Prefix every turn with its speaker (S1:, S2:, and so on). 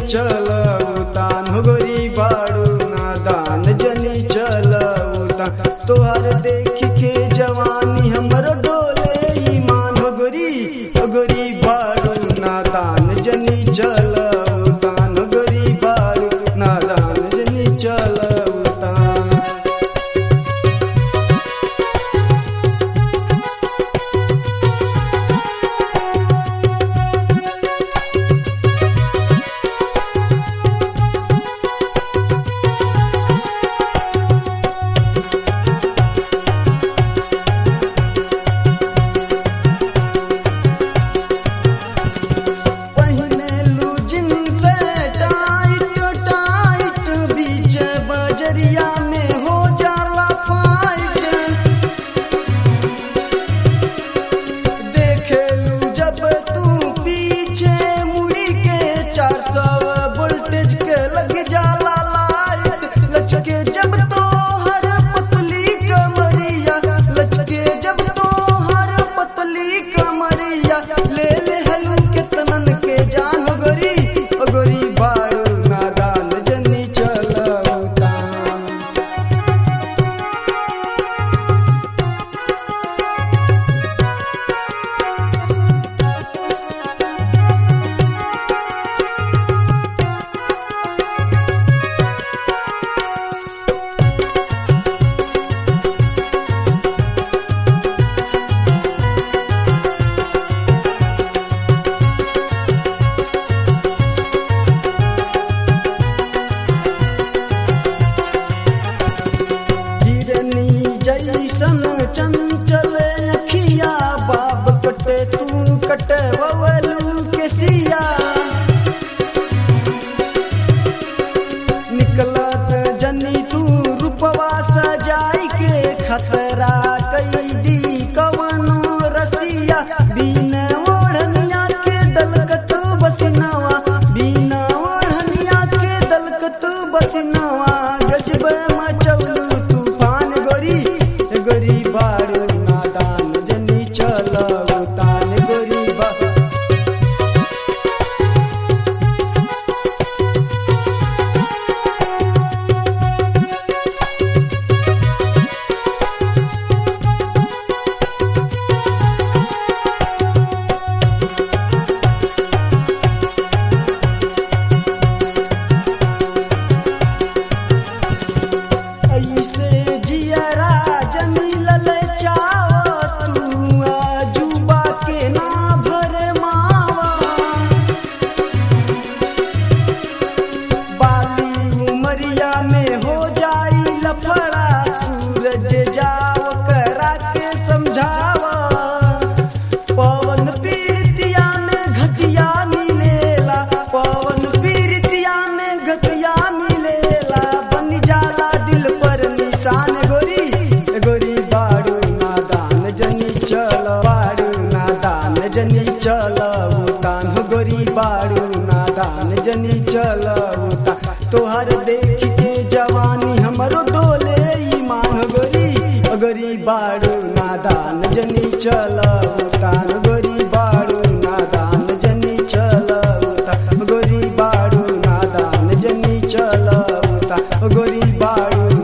S1: चलउतान हो गोरी बाड़ू नादान जनी चलउतान तोहर देख के जवानी हमर डोले ईमान हो गोरी हो गोरी बाड़ू नादान जनी चलउतान हो गोरी बाड़ू नादान जनी चलउतान पहिने लू जींस टाइट टाइट बीच बजरिया में हो जाला फाइट देखे लू जब तू पीछे मुड़ी के चार सौ वोल्टेज के लग जाला लाइट लचके जब तो हर पतली कमरिया लचके जब तो हर पतली कमरिया ले ले हलू के तनन के जान हो गोरी हो गोरी बाड़ू नादान जनी चलउतान हिरनी जैसन चंचल अखिया बाब कटे तू कटे बवलू के सिया निकलत जनी तू रूपवा सजाई के खतरा कैदी कवनो रसिया बिन ओढ़निया के दलकत बसिनवा बिन ओढ़निया के दलकत बसिनवा गजब मचौलू तूफान गोरी गोरी बारू नादान जनी चलउतान गोरी बा ऐसे जियरा जनी ललचाव तू अजूबा के ना भरे मावा बाली उमरिया में हो जाई लफड़ा सूरज जाओ करा के समझावा पवन पीरतिया में घतिया मिलेला पवन पीरतिया में घतिया मिलेला बन जाला दिल पर निशान गोरी गोरी बाड़ू नादान जनी चल बाड़ू नादान जनी चल उतान हो गोरी बाड़ू नादान जनी चल उतान तोहर देख के जवानी हमरो डोले ईमान हो गोरी गोरी बाड़ू नादान जनी चल उतान गोरी बाड़ू नादान जनी चल उतान गोरी बाड़ू नादान जनी चल उतान गोरी बाड़ू